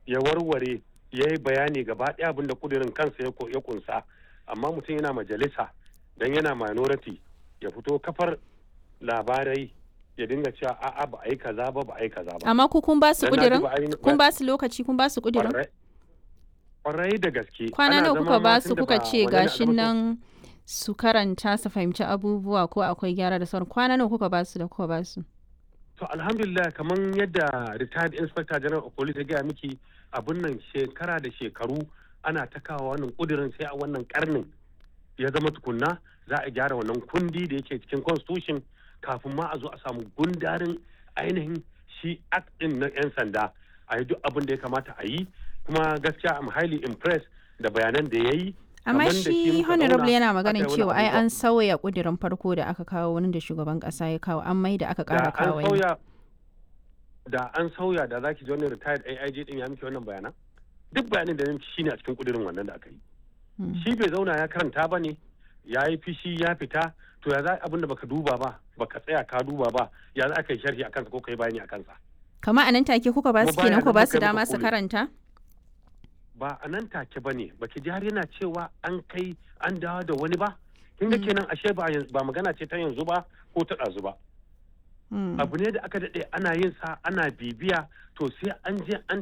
ya warware ya yi bayani gaba ɗaya abin da kudirin kansa ya kunsa amma mutum yana majalisa don yana minority ya fito kafar labarai ya dinga cewa a'a ba a yi kaza ba ba a yi kaza ba amma ku kun ba su kudirin kun ba su lokaci kun ba su kudirin kwarai da gaske kwana nawa kuka ba su kuka ce gashin nan su karanta su fahimci abubuwa ko akwai gyara da sauran kwana nawa kuka ba su da kuka ba su to alhamdulillah kamar yadda retired inspector general of police ya gaya miki abun nan shekara da shekaru ana ta kawo wannan kudirin sai a wannan karnin ya zama tukunna za a gyara wannan kundi da yake cikin constitution kafin ma a zo a samu gundarin ainihin shi act din na 'yan sanda a yi duk abin da ya kamata a yi kuma gaskiya am highly impressed da bayanan da ya yi amma shi honorable yana maganin cewa ai an sauya kudirin farko da aka kawo wani da shugaban kasa ya kawo an mai da aka kara kawo da an sauya da zaki ji wani retired AIG din ya miki wannan bayanan duk bayanin da shi ne a cikin kudirin wannan da aka yi shi bai zauna ya karanta ba ne ya yi fishi ya fita to ya za abin da baka duba ba baka tsaya ka duba ba ya za ka yi sharhi a kansa ko ka yi bayani a kansa kama a nan take kuka ba su kenan ku ba su dama su karanta ba a nan take ba ne baki ji har yana cewa an kai an dawo da wani ba kin ga kenan ashe ba magana ce ta yanzu ba ko ta ɗazu ba abu ne da aka daɗe ana yin sa ana bibiya to sai an je an